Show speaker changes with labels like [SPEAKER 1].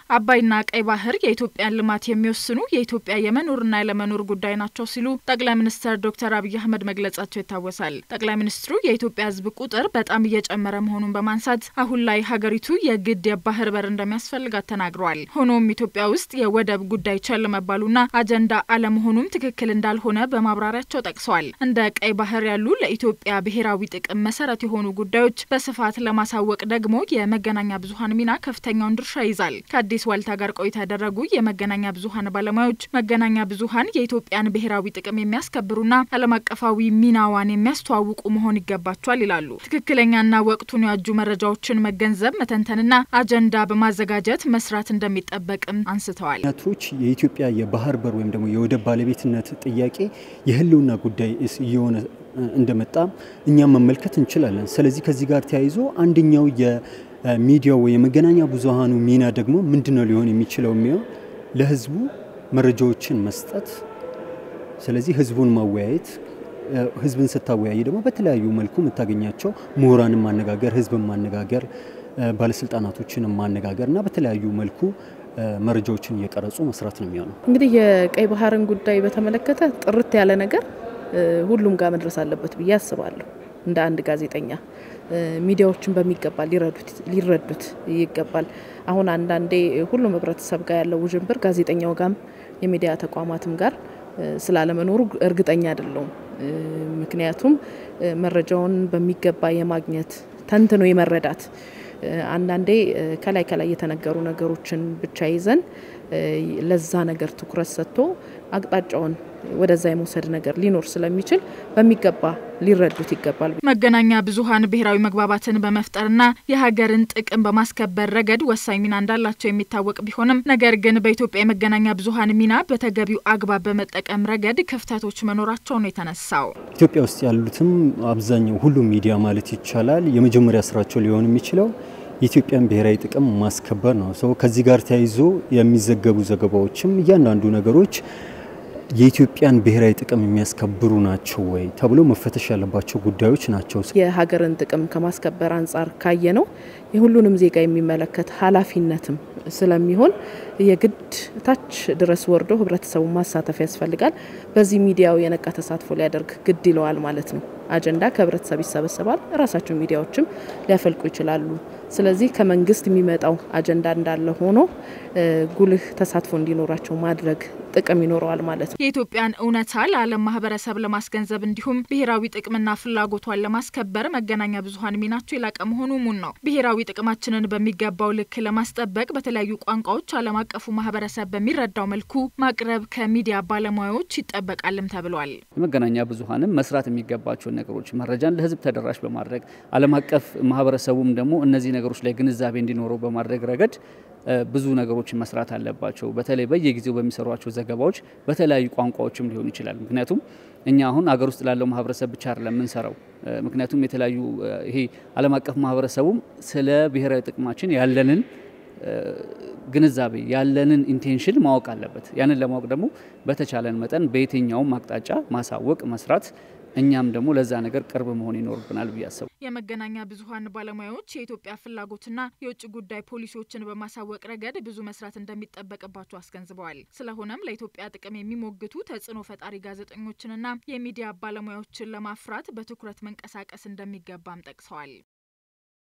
[SPEAKER 1] አባይና ቀይ ባህር የኢትዮጵያን ልማት የሚወስኑ የኢትዮጵያ የመኖርና ያለመኖር ጉዳይ ናቸው ሲሉ ጠቅላይ ሚኒስትር ዶክተር አብይ አህመድ መግለጻቸው ይታወሳል። ጠቅላይ ሚኒስትሩ የኢትዮጵያ ሕዝብ ቁጥር በጣም እየጨመረ መሆኑን በማንሳት አሁን ላይ ሀገሪቱ የግድ የባህር በር እንደሚያስፈልጋት ተናግረዋል። ሆኖም ኢትዮጵያ ውስጥ የወደብ ጉዳይ ቸል መባሉና አጀንዳ አለመሆኑም ትክክል እንዳልሆነ በማብራሪያቸው ጠቅሰዋል። እንደ ቀይ ባህር ያሉ ለኢትዮጵያ ብሔራዊ ጥቅም መሰረት የሆኑ ጉዳዮች በስፋት ለማሳወቅ ደግሞ የመገናኛ ብዙኃን ሚና ከፍተኛውን ድርሻ ይዛል። ከአዲስ ዋልታ ጋር ቆይታ ያደረጉ የመገናኛ ብዙኃን ባለሙያዎች መገናኛ ብዙኃን የኢትዮጵያን ብሔራዊ ጥቅም የሚያስከብሩና ዓለም አቀፋዊ ሚናዋን የሚያስተዋውቁ መሆን ይገባቸዋል ይላሉ። ትክክለኛና ወቅቱን ያጁ መረጃዎችን መገንዘብ፣ መተንተንና አጀንዳ በማዘጋጀት መስራት እንደሚጠበቅም አንስተዋል።
[SPEAKER 2] ቶች የኢትዮጵያ የባህር በር ወይም ደግሞ የወደብ ባለቤትነት ጥያቄ የህልውና ጉዳይ እየሆነ እንደመጣ እኛም መመልከት እንችላለን። ስለዚህ ከዚህ ጋር ተያይዞ አንደኛው የሚዲያው ወይ የመገናኛ ብዙሃኑ ሚና ደግሞ ምንድነው ሊሆን የሚችለው የሚሆን ለህዝቡ መረጃዎችን መስጠት፣ ስለዚህ ህዝቡን ማወያየት ህዝብን ስታወያይ ደግሞ በተለያዩ መልኩ የምታገኛቸው ምሁራንን ማነጋገር፣ ህዝብን ማነጋገር፣ ባለስልጣናቶችን ማነጋገር እና በተለያዩ መልኩ መረጃዎችን እየቀረጹ መስራት ነው የሚሆነው።
[SPEAKER 3] እንግዲህ የቀይ ባህርን ጉዳይ በተመለከተ ጥርት ያለ ነገር ሁሉም ጋር መድረስ አለበት ብዬ አስባለሁ። እንደ አንድ ጋዜጠኛ ሚዲያዎችን በሚገባ ሊረዱት ይገባል። አሁን አንዳንዴ ሁሉም ህብረተሰብ ጋር ያለው ውዥንብር ጋዜጠኛው ጋም የሚዲያ ተቋማትም ጋር ስላለመኖሩ እርግጠኛ አይደለውም። ምክንያቱም መረጃውን በሚገባ የማግኘት ተንትኖ የመረዳት አንዳንዴ ከላይ ከላይ የተነገሩ ነገሮችን ብቻ ይዘን ለዛ ነገር ትኩረት ሰጥቶ አቅጣጫውን ወደዛ የመውሰድ ነገር ሊኖር ስለሚችል በሚገባ ሊረዱት ይገባል።
[SPEAKER 1] መገናኛ ብዙኃን ብሔራዊ መግባባትን በመፍጠርና የሀገርን ጥቅም በማስከበር ረገድ ወሳኝ ሚና እንዳላቸው የሚታወቅ ቢሆንም ነገር ግን በኢትዮጵያ የመገናኛ ብዙኃን ሚና በተገቢው አግባብ በመጠቀም ረገድ ክፍተቶች መኖራቸው ነው የተነሳው።
[SPEAKER 2] ኢትዮጵያ ውስጥ ያሉትም አብዛኛው ሁሉም ሚዲያ ማለት ይቻላል የመጀመሪያ ስራቸው ሊሆን የሚችለው የኢትዮጵያን ብሔራዊ ጥቅም ማስከበር ነው። ሰው ከዚህ ጋር ተያይዞ የሚዘገቡ ዘገባዎችም እያንዳንዱ ነገሮች የኢትዮጵያን ብሔራዊ ጥቅም የሚያስከብሩ ናቸው ወይ ተብሎ መፈተሽ ያለባቸው ጉዳዮች ናቸው።
[SPEAKER 3] የሀገርን ጥቅም ከማስከበር አንጻር ካየ ነው የሁሉንም ዜጋ የሚመለከት ኃላፊነትም ስለሚሆን የግድ ታች ድረስ ወርዶ ህብረተሰቡን ማሳተፍ ያስፈልጋል። በዚህ ሚዲያው የነቃ ተሳትፎ ሊያደርግ ግድ ይለዋል ማለት ነው። አጀንዳ ከህብረተሰብ ይሰበሰባል። ራሳቸው ሚዲያዎችም ሊያፈልቁ ይችላሉ። ስለዚህ ከመንግስት የሚመጣው አጀንዳ እንዳለ ሆኖ ጉልህ ተሳትፎ እንዲኖራቸው ማድረግ ጥቅም ይኖረዋል ማለት ነው።
[SPEAKER 1] የኢትዮጵያን እውነታ ለዓለም ማህበረሰብ ለማስገንዘብ እንዲሁም ብሔራዊ ጥቅምና ፍላጎቷን ለማስከበር መገናኛ ብዙኃን ሚናቸው የላቀ መሆኑ ሙን ነው። ብሔራዊ ጥቅማችንን በሚገባው ልክ ለማስጠበቅ በተለያዩ ቋንቋዎች ዓለም አቀፉ ማህበረሰብ በሚረዳው መልኩ ማቅረብ ከሚዲያ ባለሙያዎች ይጠበቃልም ተብሏል።
[SPEAKER 4] የመገናኛ ብዙኃንም መስራት የሚገባቸውን ነገሮች መረጃን ለህዝብ ተደራሽ በማድረግ ዓለም አቀፍ ማህበረሰቡም ደግሞ እነዚህ ነገሮች ላይ ግንዛቤ እንዲኖረው በማድረግ ረገድ ብዙ ነገሮችን መስራት አለባቸው። በተለይ በየጊዜው በሚሰሯቸው ዘገባዎች በተለያዩ ቋንቋዎችም ሊሆን ይችላል። ምክንያቱም እኛ አሁን አገር ውስጥ ላለው ማህበረሰብ ብቻ አይደለም የምንሰራው። ምክንያቱም የተለያዩ ይሄ ዓለም አቀፍ ማህበረሰቡም ስለ ብሔራዊ ጥቅማችን ያለንን ግንዛቤ ያለንን ኢንቴንሽን ማወቅ አለበት። ያንን ለማወቅ ደግሞ በተቻለን መጠን በየትኛውም አቅጣጫ ማሳወቅ፣ መስራት እኛም ደግሞ ለዛ ነገር ቅርብ መሆን ይኖርብናል ብዬ አሰቡ።
[SPEAKER 1] የመገናኛ ብዙኃን ባለሙያዎች የኢትዮጵያ ፍላጎትና የውጭ ጉዳይ ፖሊሲዎችን በማሳወቅ ረገድ ብዙ መስራት እንደሚጠበቅባቸው አስገንዝበዋል። ስለሆነም ለኢትዮጵያ ጥቅም የሚሞግቱ ተጽዕኖ ፈጣሪ ጋዜጠኞችንና የሚዲያ ባለሙያዎችን ለማፍራት በትኩረት መንቀሳቀስ እንደሚገባም ጠቅሰዋል።